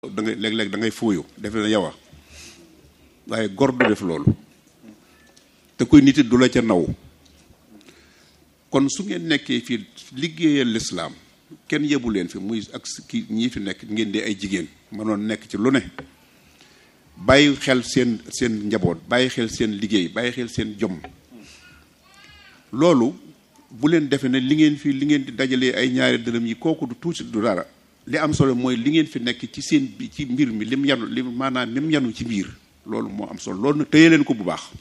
da ngay léeg-léeg da ngay fuuyu defe na yow a waaye gor du def loolu te kuy nit it du la ca naw kon su ngeen nekkee fii liggéeyal lislaam kenn yebu leen fi muy ak ki ñii fi nekk ngeen di ay jigéen mënoon nekk ci lu ne bàyyi xel seen seen njaboot bàyyi xel seen liggéey bàyyi xel seen jom loolu bu leen defe ne li ngeen fi li ngeen di dajalee ay ñaari dërëm yi kooku du tuuti du dara li am solo mooy li ngeen fi nekk ci seen bi ci mbir mi lim yanu lim maanaam lim yanu ci biir loolu moo am solo loolu nag téye leen ko bu baax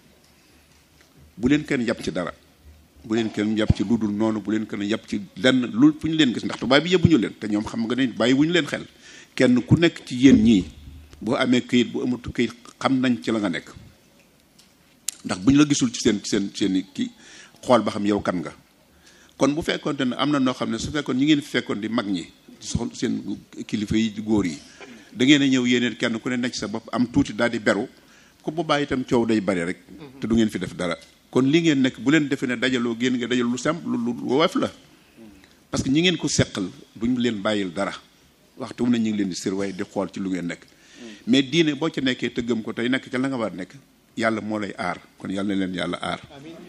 bu leen kenn yàpp ci dara bu leen kenn yàpp ci lu dul noonu bu leen kenn yàpp ci lenn lu fu ñu leen gis ndax tubaab bi yëbbuñu leen te ñoom xam nga ne bàyyi wuñu leen xel kenn ku nekk ci yéen ñii boo amee këyit bu amatu këyit xam nañ ci la nga nekk ndax bu ñu la gisul ci seen seen seen kii xool ba xam yow kan nga kon bu fekkoonte ne am na noo xam ne su fekkoon ñi ngeen fi fekkoon di mag ñi soxna seen kilifa yi góor yi da ngeen a ñëw yéeneen kenn ku ne nekk sa bopp am tuuti daal di beru ko bu bàyyi itam coow day bari rek te du ngeen fi def dara kon li ngeen nekk bu leen defee ne dajaloo génn nga dajal lu simple lu lu woyof la parce que ñi ngeen ko seqal duñ leen bàyyil dara waxtu mu ne ñu ngi leen di surveiller di xool ci lu ngeen nekk mais diine boo ci nekkee te gëm ko tey nekk ca la nga war nekk yàlla moo lay aar kon yàlla na leen yàlla aar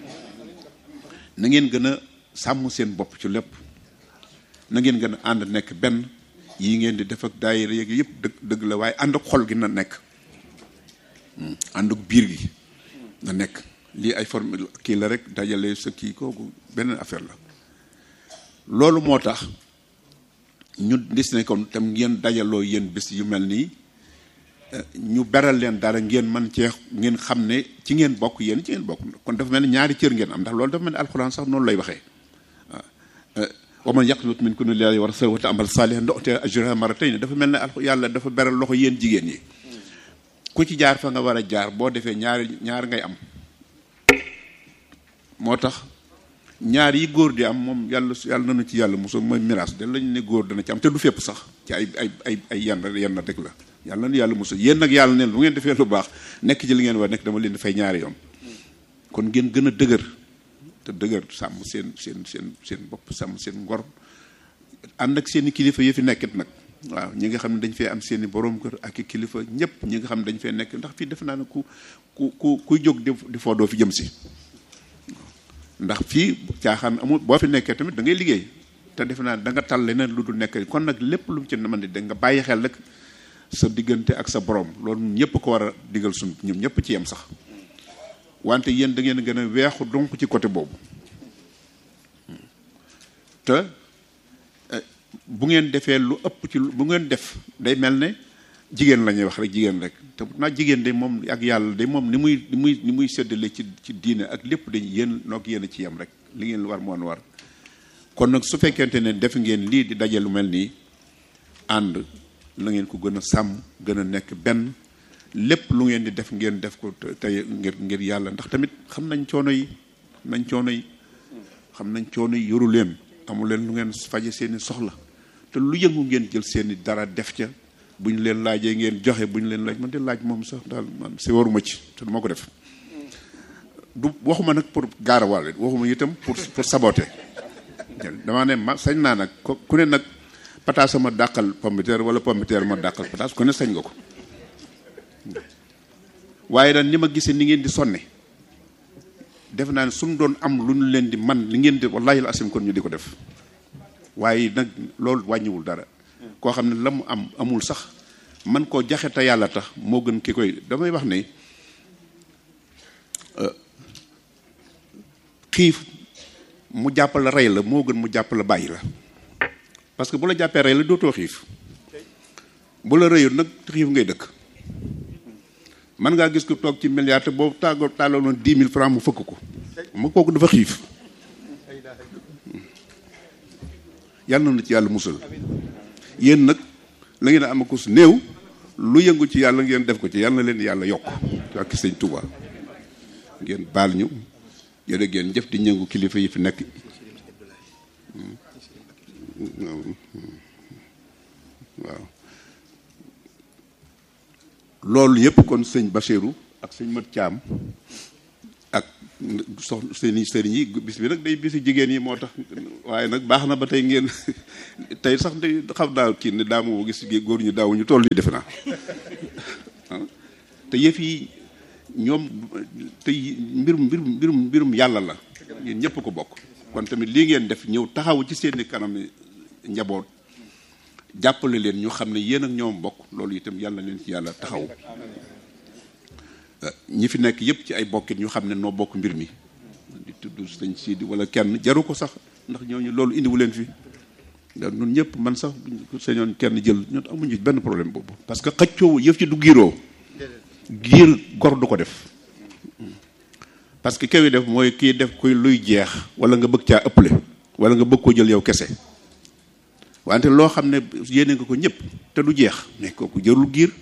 na ngeen gën a sàmm seen bopp ci lépp na ngeen gën a ànd nekk benn yi ngeen di def ak daayira yeeg yëpp dëgg dëgg la waaye ànd ak xol gi na nekk ànd ak biir gi na nekk lii ay forme kii la rek dajale sa kii kooku beneen affaire la loolu moo tax ñu gis ne kon tam ngeen dajaloo yéen bés yu mel nii ñu beral leen dara ngeen man cee ngeen xam ne ci ngeen bokk yéen ci ngeen bokk kon dafa mel ne ñaari cër ngeen am ndax loolu dafa mel ne alxuraan sax noonu lay waxee waaw wa man yaqnut minkunna lillahi wa rasulihi wa ta'mal salihan nu'tiha ajraha marratayn dafa mel ne al yàlla dafa beral loxo yéen jigéen yi ku ci jaar fa nga war a jaar boo defee ñaari ñaar ngay am moo tax ñaar yi góor di am moom yàlla yàlla nañu ci yàlla mosul mooy miraas de lañu ne góor dana ci am te du fépp sax ci ay ay ay ay yenn yenn rek la yàlla na yàlla mosul yéen nag yàlla neen bu ngeen defee lu baax nekk ci li ngeen war nekk dama leen di fay ñaari yoon kon ngeen gën a dëgër te dëgër sàmm seen seen seen seen bopp sàmm seen ngor ànd ak seen i kilifa yi fi nekkit nag waaw ñi nga xam ne dañ fee am seen i borom kër ak i kilifa ñëpp ñi nga xam ne dañ fee nekk ndax fii def naa ne ku ku ku kuy jóg di di foo doo fi jëm si ndax fii caaxaan amul boo fi nekkee tamit da ngay liggéey te defe naa da nga tal leneen lu dul nekk kon nag lépp lu mu ci mën di da nga bàyyi xel rek sa diggante ak sa borom loolu ñëpp ko war a digal suñ ñoom ñëpp ci yem sax wante yéen da ngeen gën a weexu donc ci côté boobu te bu ngeen defee lu ëpp ci bu ngeen def day mel ne jigéen la ñuy wax rek jigéen rek te naa jigéen de moom ak yàlla de moom ni muy ni muy ni muy séddale ci ci diine ak lépp dañ yéen noog yéen a ci yem rek li ngeen war moon war kon nag su fekkente ne def ngeen lii di daje lu mel nii ànd la ngeen ko gën a sàmm gën a nekk benn lépp lu ngeen di def ngeen def ko tey ngir ngir yàlla ndax tamit xam nañ coono yi xam nañ coono yi xam nañ coono yi yoru leen amu leen lu ngeen faje seeni soxla te lu yëngu ngeen jël seeni dara def ca bu ñu leen laajee ngeen joxe bu ñu leen laaj man de laaj moom sax daal man si waruma ci te du ma ko def du waxuma nag pour gaarawaale waxuma itam pour pour saboter damaa ne ma sañ naa nag ku ne nag pataas ma dàqal pombiteer wala pombiteer ma dàqal pataas ku ne sañ nga ko waaye daal ni ma gisee ni ngeen di sonne def naa ne suñu doon am lu ñu leen di man li ngeen di wallahi asim kon ñu di ko def waaye nag loolu wàññiwul dara koo xam ne la mu am amul sax man koo jaxe te yàlla tax moo gën ki koy damay wax ne xiif mu jàppal la rey la moo gën mu jàpp la bàyyi la parce que bu la jàppee rey la dootoo xiif bu la rëyul nag xiif ngay dëkk man ngaa gis ko toog ci milliard te boobu tàggoo tàlloo noonu dix mille francs mu fëkk ko mu kooku dafa xiif yàlla na ci yàlla musal yéen nag la ngeen a am ko su néew lu yëngu ci yàlla ngeen def ko ci yàlla na leen yàlla yokk ak sëñ Touba ngeen baal ñu yéen ngeen jëf di ñëngu kilifa yi fi nekk waaw loolu yëpp kon sëñ Bachirou ak sëñ Mat Thiam ak soxna seeni sëriñ yi bis bi nag day bisu jigéen yi moo tax waaye nag baax na ba tey ngeen tey sax day xam naa kii ne daa moo gis góor ñu daaw ñu toll nii defe naa te yëf yi ñoom te mbirum mbirum mbirum mbirum yàlla la yéen ñëpp ko bokk kon tamit lii ngeen def ñëw taxaw ci seeni kanam njaboot jàppale leen ñu xam ne yéen ak ñoom bokk loolu itam yàlla leen ci yàlla taxaw ñi fi nekk yëpp ci ay bokkit ñu xam ne noo bokk mbir mi di tudd sëñ Sidi wala kenn jaru ko sax ndax ñooñu loolu indiwu leen fi ndax ñun ñëpp man sax sañoon kenn jël ñun amuñu benn problème boobu parce que xëccoo yëf ci du giiroo giir gor du ko def parce que kaw yi def mooy kii def kuy luy jeex wala nga bëgg caa ëpple wala nga bëgg ko jël yow kese wante loo xam ne yéene nga ko ñëpp te du jeex mais kooku jërul giir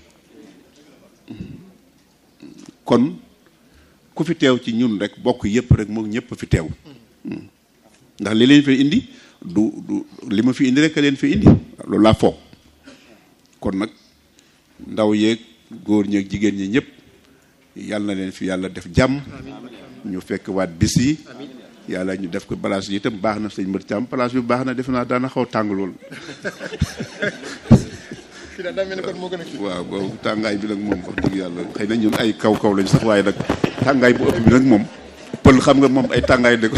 kon ku fi teew ci ñun rek bokk yëpp rek moom ñëpp fi teew ndax li leen fi indi du du li ma fi indi rek a leen fi indi loolu laa foog kon nag ndaw yeeg góor ñeeg jigéen ñi ñëpp yàlla na leen fi yàlla def jàmm ñu fekk waat bis yi yàlla ñu def ko place yi itam baax na sëñ Mbër Thiam place bi baax na def naa daana xaw tàng lool waaw boobu tàngaay bi nag moom wax dëgg yàlla xëy na ñun ay kaw kaw lañ sax waaye nag tàngaay bu ëpp bi nag moom pël xam nga moom ay tàngaay de ko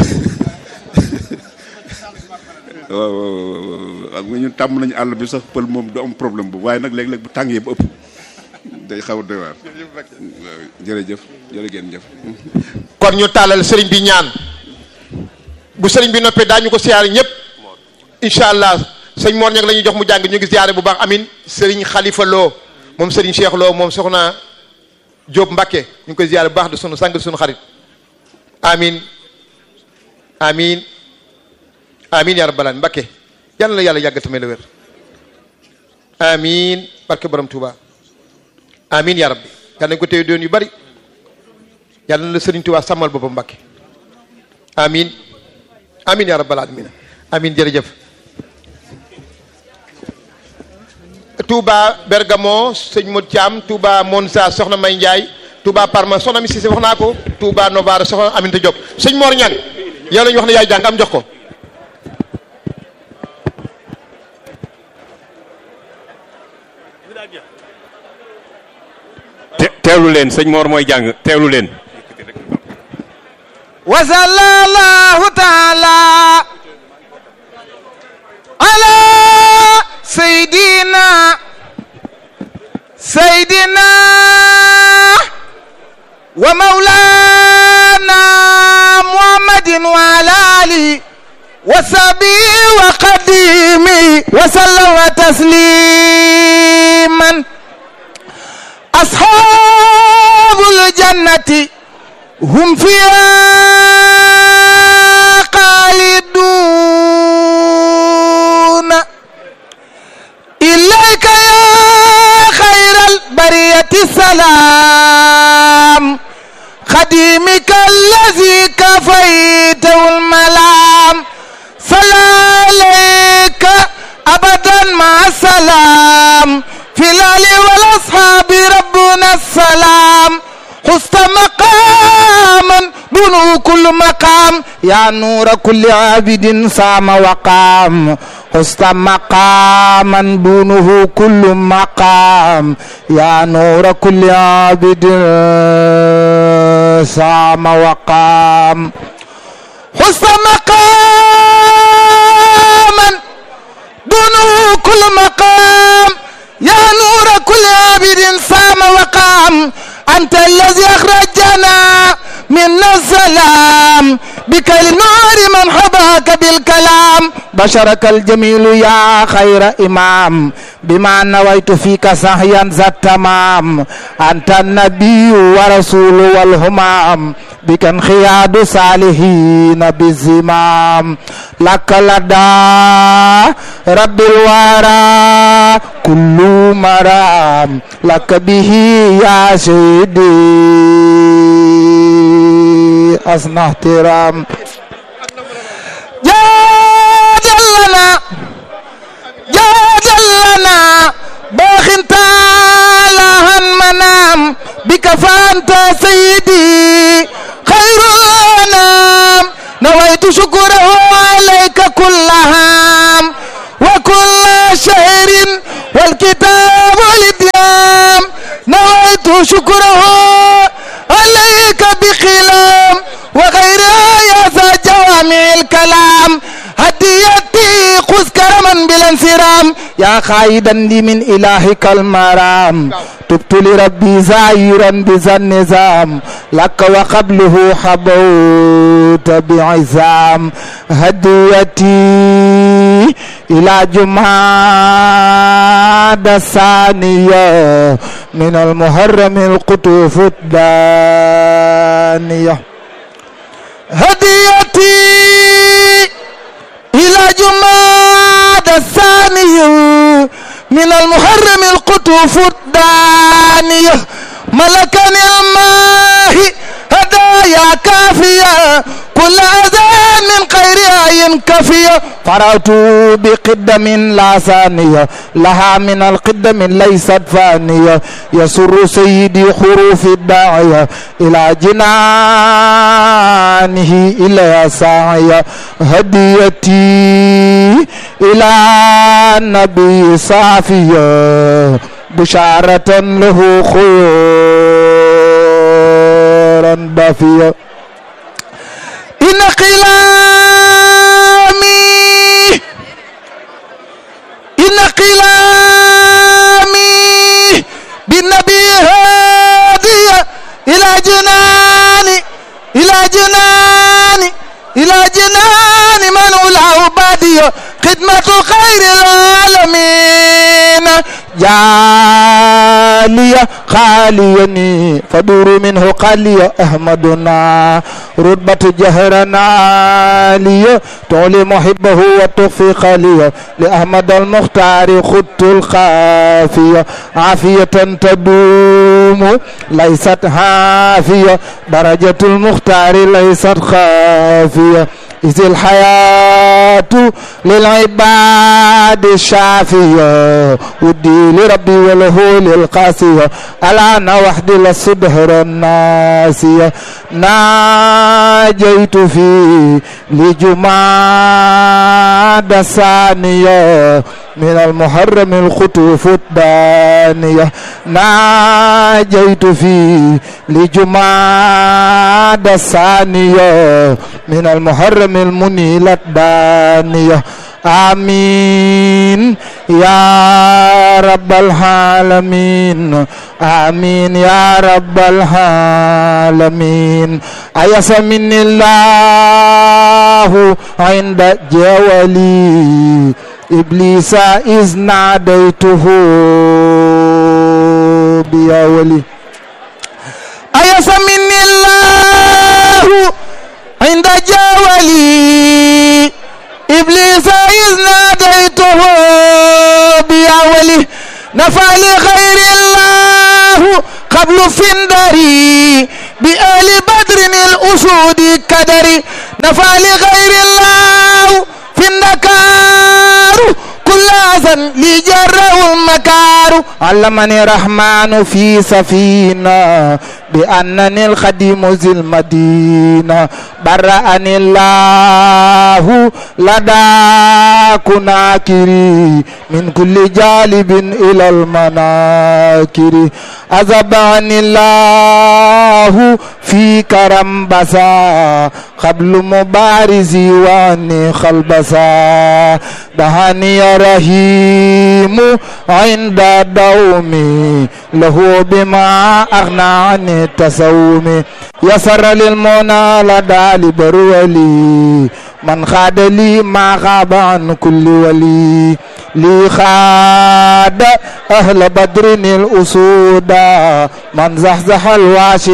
waaw waaw xam nga ñun tàmm nañu àll bi sax pël moom du am problème bu waaye nag léeg-léeg bu tàngee bu ëpp day xaw a doy waar jërëjëf jërë ngeen jëf kon ñu tàllal sëriñ bi ñaan bu sëriñ bi noppee daañu ko siyaare ñëpp incha allah sëñ Mor ñag la ñuy jox mu jàng ñu ngi siyaare bu baax amin sëriñ Khalifa Lo moom sëriñ Cheikh Lo moom soxna Diop Mbakke ñu ngi koy siyaare bu baax de sunu sang sunu xarit amin amin amin ya rabbal alamin Mbakke yàlla la yàlla yàgg tamit la wér amin barke borom Touba amin ya rabbi yàlla nañ ko téye doon yu bari yàlla na la sëriñ Touba sàmmal boppam Mbakke amin amin ya rabbal alamin amin jërëjëf Touba Bergamo sëñ Modou Thiam Touba Monza soxna May Ndiaye Touba Parma soxna mi Cissé wax naa ko Touba Novara soxna Aminata Diop sëñ Mor Ñang yow la ñu wax ne yaay jàng am jox ko teewlu leen sëñ Mor mooy jàng teewlu leen wa sallallahu taala ala saydina saydina wa maulana muhammadin wa ala alihi wa sahbihi wa qadimi wa sallama tasliman ashabul jannati hum fiha khalidun إليك يا خير البرية السلام خديمك الذي كفيته الملام صلى عليك أبدا مع السلام في الآل والأصحاب ربنا السلام حست مقاما دونه كل مقام يا نور كل عابد صام وقام حست مقاما دونه كل مقام يا نور كل عابد صام وقام حست مقاما دونه كل مقام يا نور كل عابد صام وقام أنت الذي أخرجنا من السلام بك النور من حباك بالكلام بشرك الجميل يا خير إمام بما نويت فيك سهيا ذا التمام أنت النبي ورسول والهمام بك انخياد صالحين بالزمام لك لدى رب الورى كل مرام لك به يا سيدي أصنع احترام جادل لنا جادل لنا باخ تعالى منام بك فأنت سيدي خير شكره عليك بخلام وغيرها يا ذا جوامع الكلام هديتي خذ كرما بلا انسرام يا خايدا لي من إلهك المرام تبت لربي زائرا بذا النظام لك وقبله حبوت بعزام هديتي إلى جماد الثانية من المحرم القطوف الدانية هديتي إلى جماد الثانية من المحرم القطوف الدانية ملكني الماء هدايا كافية كل أذان من خير عين كافية فرأت بقدم لا ثانية لها من القدم ليست فانية يسر سيدي حروف الداعية إلى جنانه إلى ساعية هديتي إلى النبي صافية بشارة له خيرا بافية إن قلامي إن قلامي بالنبي هادية إلى جناني إلى جناني إلى جنان من أولاه بادية خدمة خير العالمين جالية خاليني فدور منه قالية أحمدنا رتبة جهرنا عالية تعلي محبه وتخفي خالية لأحمد المختار خدت الخافية عافية تدوم ليست هافية درجة المختار ليست خافية إذ الحياة للعباد الشافية ودي لربي وله للقاسية الآن وحدي للصدهر الناسية ناجيت في لجماد الثانية من المحرم الخطوف الدانية ناجيت في لجماد الثانية من المحرم المنيل الدانية آمين يا رب العالمين آمين يا رب العالمين أيس من الله عند جوالي إبليس إذ ناديته بيا ولي أيس من الله عند جوالي إبليس إذ ناديته بيا ولي نفع لغير الله قبل فندري بآل بدر الأسود كدري نفع لغير الله في النكار كل أذن لجره المكار علمني الرحمن في سفينة بأنني الخديم ذي المدينة برأني الله لدى كناكري من كل جالب إلى المناكر أذبعني الله في كرم بسا قبل مبارزي واني خلبسا دهاني رحيم عند دومي له بما أغنى عن التسوم يسر للمنى لدى لبرولي من خاد لي ما غاب عن كل ولي لي خاد أهل بدر الأسود من زحزح الواشي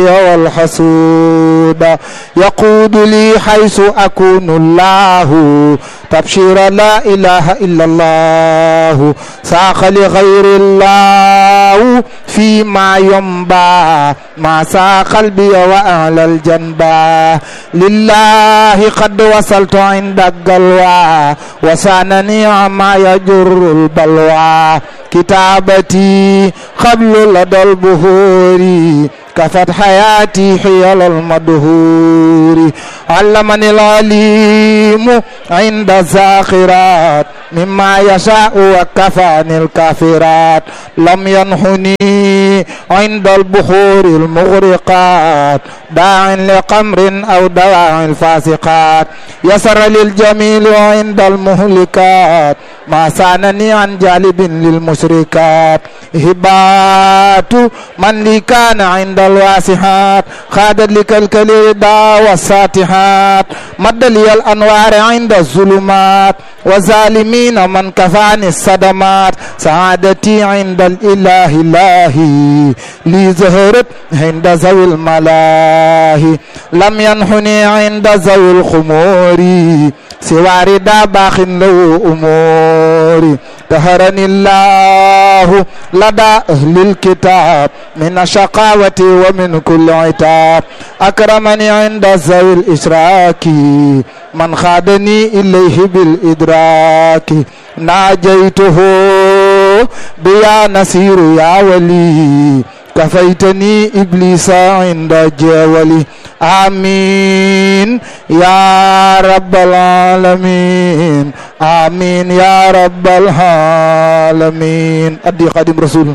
والحسود يقود لي حيث أكون الله تبشير لا إله إلا الله ساق لغير الله فيما ينبع ما ساق قلبي وأعلى الجنبا لله قد وصلت عند القلوى وسانني عما يجر البلوى كتابتي قبل لدى البهور كفت حياتي حيال المدهور علمني العليم عند الزاخرات مما يشاء وكفاني الكافرات لم ينحني عند البخور المغرقات داع لقمر أو دواع الفاسقات يسر للجميل عند المهلكات ما سانني عن جالب للمشركات هبات من لي كان عند الواسحات خادت لك الكليدا والساتحات مد لي الأنوار عند الظلمات وظالمين من كفاني الصدمات سعادتي عند الإله إلهي لي زهرت عند ذوي الملاهي لم ينحني عند ذوي الخمور سوى ردا باخ له أموري دهرني الله لدى أهل الكتاب من الشقاوة ومن كل عتاب أكرمني عند ذوي الإشراك من خادني إليه بالإدراك ناجيته بيا نصير يا ولي كفيتني إبليس عند جولي آمين يا رب العالمين آمين يا رب العالمين أدي خادم رسول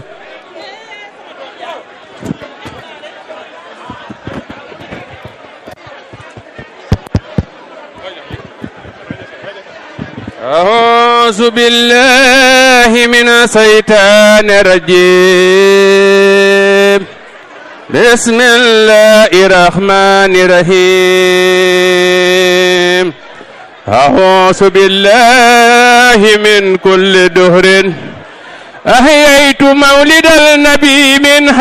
أعوذ بالله من الشيطان الرجيم بسم الله الرحمن الرحيم أعوذ بالله من كل دهر أحييت مولد النبي من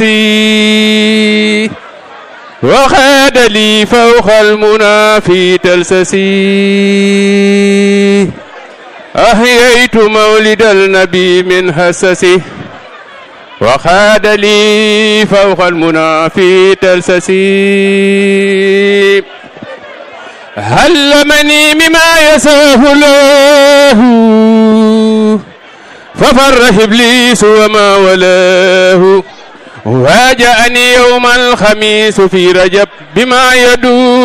حسسي وخاد لي فوق المنى في تلسسي أحييت مولد النبي من حسسي وخاد لي فوق المنى في تلسسي علمني مما يساه له ففر إبليس وما ولاه واجأني يوم الخميس في رجب بما يدور